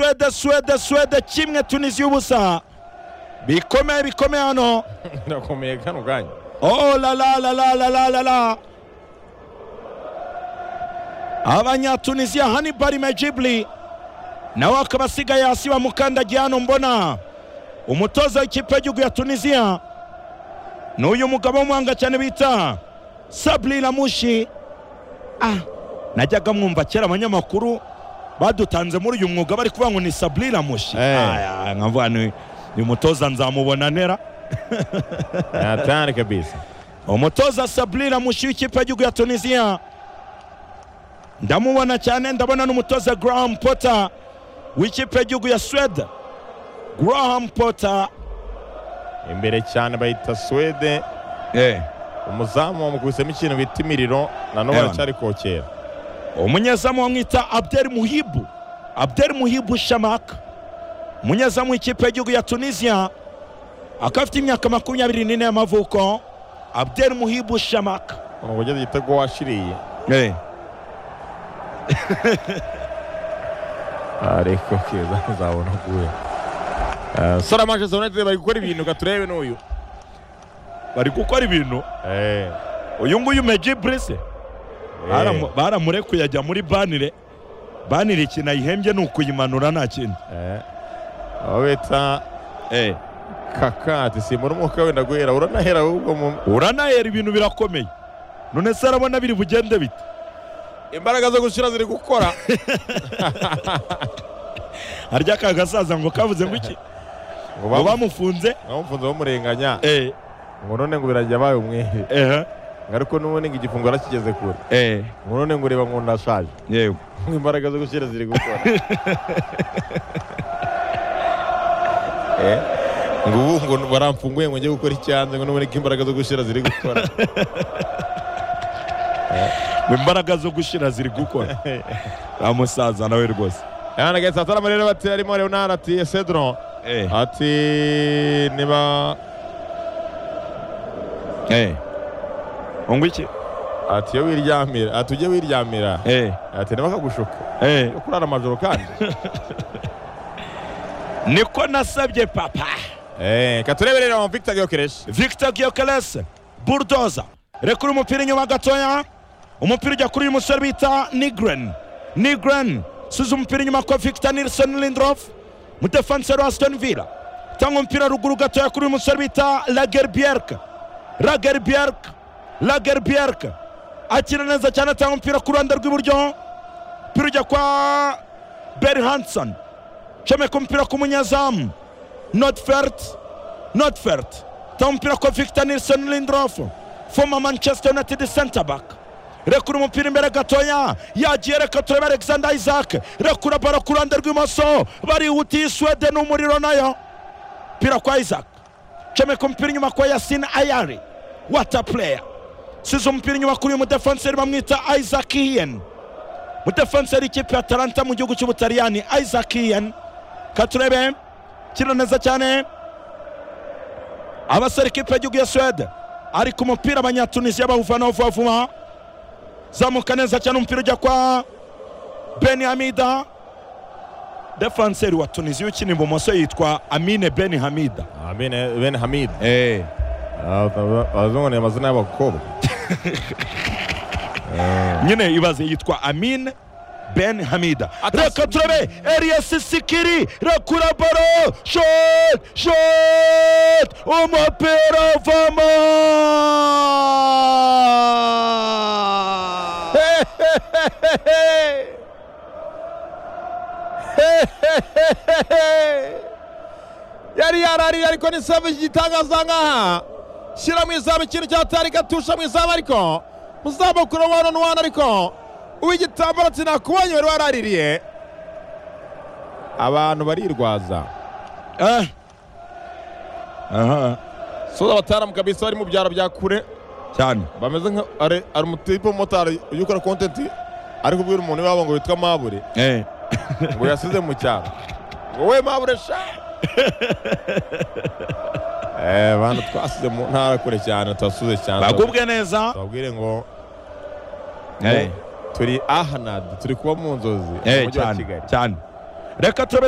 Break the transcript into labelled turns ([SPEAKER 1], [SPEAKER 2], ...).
[SPEAKER 1] suwede suwede suwede kimwe tunisiya ubusa bikomeye bikomeye hano
[SPEAKER 2] birakomeye kano kanya
[SPEAKER 1] oh la la la la la la la la abanyatunisiya hanibari mejibuli nawe akaba asigaye hasi bamukandagiye hano mbona umutoza w'ikipe y'igihugu ya tunisiya ni uyu mugabo w'umuhanga cyane bita saburi ramushi ah najyaga mwumva kera abanyamakuru badutanze muri uyu mwuga bari kuvuga ngo ni saburi ramushi
[SPEAKER 2] Eh.
[SPEAKER 1] aya nkavuga ni ni umutoza nzamubona nera
[SPEAKER 2] hatari kabisa
[SPEAKER 1] umutoza saburi ramushi w'ikipe y'igihugu ya tunisiya ndamubona cyane ndabona n'umutoza garahamu pota w'ikipe y'igihugu ya suwede garahamu pota
[SPEAKER 2] imbere cyane bayita swede umuzamu wamukubisemo ikintu bita imiriro nanone
[SPEAKER 1] Ewana.
[SPEAKER 2] aracyari kokera
[SPEAKER 1] umunyezamu bamwita abdel muhibu abdel muhibu shamaka umunyezamu w'ikipe y'igihugu ya tunisiya akaba afite imyaka makumyabiri n'ine y'amavuko abdel muhibu shamaka
[SPEAKER 2] ni uburyo igitego washiriye ariko keza nzabona guhe sora manchester united bari gukora ibintu katurebe n'uyu
[SPEAKER 1] bari gukora ibintu
[SPEAKER 2] Eh,
[SPEAKER 1] uyu nguyu mejiburi se
[SPEAKER 2] eh.
[SPEAKER 1] Baramu- baramurekuye ajya muri banire banire ikintu ayihembye ni ukuyimanura nta kindi
[SPEAKER 2] Eh. aho bita kakati simbona umwuka wenda guhera uranahera ahubwo mu-
[SPEAKER 1] uranahera ibintu birakomeye none se arabona biri bugende bite
[SPEAKER 2] imbaraga zo gushyira ziri gukora
[SPEAKER 1] harya ka gasaza ngo kavuze ngo iki
[SPEAKER 2] ngo
[SPEAKER 1] ngo
[SPEAKER 2] bamu-
[SPEAKER 1] bamufunze
[SPEAKER 2] bamufunze bamurenganya
[SPEAKER 1] eh
[SPEAKER 2] ngo none ngo birajya abaye umwere
[SPEAKER 1] eh
[SPEAKER 2] ngo ariko n'ubundi ngo igifungo yarakigeze kure
[SPEAKER 1] eh
[SPEAKER 2] ngo none ngo ureba ngo ndashaje
[SPEAKER 1] yego
[SPEAKER 2] ngo imbaraga zo gushyira ziri gukora Eh, ngo ubu ngo baramfunguye ngo njye gukora icyanze ngo n'ubundi ko imbaraga zo gushyira ziri gukora
[SPEAKER 1] ngo imbaraga zo gushira ziri gukora amusaza nawe rwose
[SPEAKER 2] Yana getse atarama rero bati arimo Leonard ati Cedro
[SPEAKER 1] eh
[SPEAKER 2] ati niba
[SPEAKER 1] eh ngo iki
[SPEAKER 2] ati iyo wiryamira ati ujye wiryamira
[SPEAKER 1] eh
[SPEAKER 2] ati niba akagushuka
[SPEAKER 1] eh
[SPEAKER 2] yo kurara amajoro kandi
[SPEAKER 1] niko nasabye papa
[SPEAKER 2] Eh, katurebe rero Victor Gyokeresh
[SPEAKER 1] Victor Gyokeles Burdoza rekura umupira inyuma gatoya umupira ujya kuri uyu musore bita Nigren Nigren suza umupira inyuma kwa Victor Nilsson Lindrof mudefanseri wa Aston Villa tanga umupira ruguru gatoya kuri uyu musore bita Lagerbjerg Lagerbjerg Lagerbjerg akina neza cyane atanga umupira ku ruhande rw'iburyo umupira ujya kwa Berhanson comeka umupira ku munyezamu Notfert Notfert ta umupira kwa Victor Nilsson Lindrof former Manchester United center back rekura umupira imbere gatoya yagiye reka turebe Alexander Isaac rekura baro ku ruhande rw'imoso barihutiye Sweden n'umuriro nayo pira kwa Isaac comeka umupira inyuma kwa Yasin Ayari what a player size umupira inyuma kuri uyu mudefenseri bamwita Isaac Hien mudefenseri ikipe ya Atalanta mu gihugu cy'Ubutaliyani Isaac Hien katurebe kira neza cyane abasore ikipe y'igihugu ya suwede ari ku mupira abanyatunisiya bawuvanaho vuba vuba zamuka neza cyane umupira ujya kwa beni hamida defanseri wa tunisiya ukina ibumoso yitwa amine beni hamida
[SPEAKER 2] Amine Ben Hamid
[SPEAKER 1] hey.
[SPEAKER 2] Ah, abazungu ni amazina y'abakobwa
[SPEAKER 1] nyine ibaze yitwa amine ben hamida
[SPEAKER 2] Atasi-
[SPEAKER 1] reka turabe elias sikiri rekura baro shot shot umupira uvamo
[SPEAKER 2] yari yararira ariko ni savu gitangaza ngaha shyira mu izamu ikintu cyatari gatusha mu izamu ariko muzamu kuri wano na wano ariko uw'igitambaro ati nakubonye wari waraririye abantu barirwaza
[SPEAKER 1] Eh. aha
[SPEAKER 2] soza abataramu kabisa bari mu byaro bya kure
[SPEAKER 1] cyane
[SPEAKER 2] bameze nka ari ari umutipe w'umumotari ujya ukora kontenti ari kubwira umuntu iwabo ngo witwa mabure
[SPEAKER 1] eh
[SPEAKER 2] ngo yasize mu cyaro ngo we mabure sha eh bantu twasize mu ntara kure cyane twasuze cyane
[SPEAKER 1] bagubwe neza
[SPEAKER 2] babwire ngo
[SPEAKER 1] eh
[SPEAKER 2] turi ahanad turi kuba mu nzozi mu
[SPEAKER 1] eh
[SPEAKER 2] mujyi wa
[SPEAKER 1] cyane
[SPEAKER 2] kigali
[SPEAKER 1] cyane reka turabe